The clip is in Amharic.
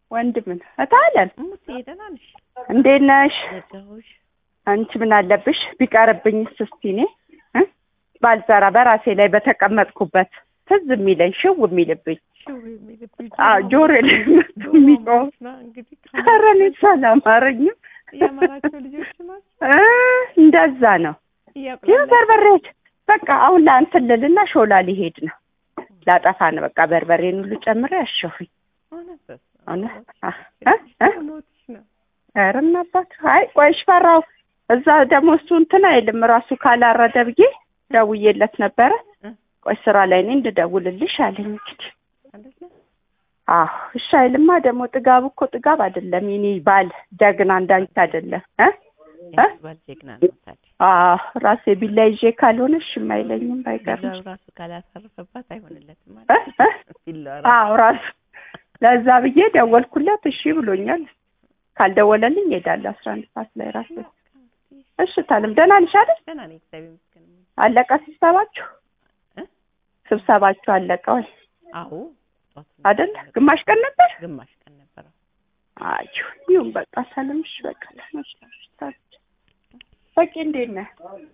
ወንድምን እታለን እሙት ደህና ነሽ? እንዴት ነሽ? ዘጋሁሽ። አንቺ ምን አለብሽ ቢቀርብኝስ እስቲ እኔ እ ባልሰራ በራሴ ላይ በተቀመጥኩበት ትዝ የሚለኝ ሽው የሚልብኝ ሽው የሚልብኝ አዎ ጆሮ ላይ መጥቶ የሚጮህ ና እንግዲህ ኧረ እኔስ አላማረኝም የአማራቸው ልጆች ናቸው። እ እንደዛ ነው ይህ እያቁላላ በርበሬ በቃ አሁን ለአንትን ልልና ሾላ ሊሄድ ነው ላጠፋ ነው በቃ በርበሬን ሁሉ ጨምሬ ያሸሁኝ እውነት በስመ አብ። እውነት አ- እ እ ሞትሽ ነው። ኧረ እናባት አይ ቆይሽ ፈራው እዛ ደግሞ እሱ እንትን አይልም ራሱ ካላረደ ብዬ ደውዬለት ነበረ እ ቆይ ስራ ላይ እኔ እንድደውልልሽ አለኝ እንግዲህ አይደለ? አዎ እሺ አይልማ ደግሞ ጥጋብ እኮ ጥጋብ አይደለም የኔ ባል ጀግና እንዳንቺ አይደለም እ እ ባል ጀግና ነው ታዲያ። አዎ ራሴ ቢላ ይዤ ካልሆነ እሺም አይለኝም ባይገርምሽ ቢላው ራሱ ካላሳረፈባት አይሆንለትም እ ማለት እ ቢላው አዎ ራሱ ለዛ ብዬ ደወልኩለት እሺ ብሎኛል ካልደወለልኝ እሄዳለሁ አስራ አንድ ሰዓት ላይ ራሴ እሺ ታለም ደህና ነሽ አይደል ደህና ነኝ እግዚአብሔር ይመስገን። አለቀ ስብሰባችሁ እ ስብሰባችሁ አለቀ ወይ አዎ ጠዋት ነው አይደል ያለቀው። ግማሽ ቀን ነበር ግማሽ ቀን ነበረው። አይ ይሁን በቃ ሰላምሽ በቃ ተመስገን በቂ እንዴት ነህ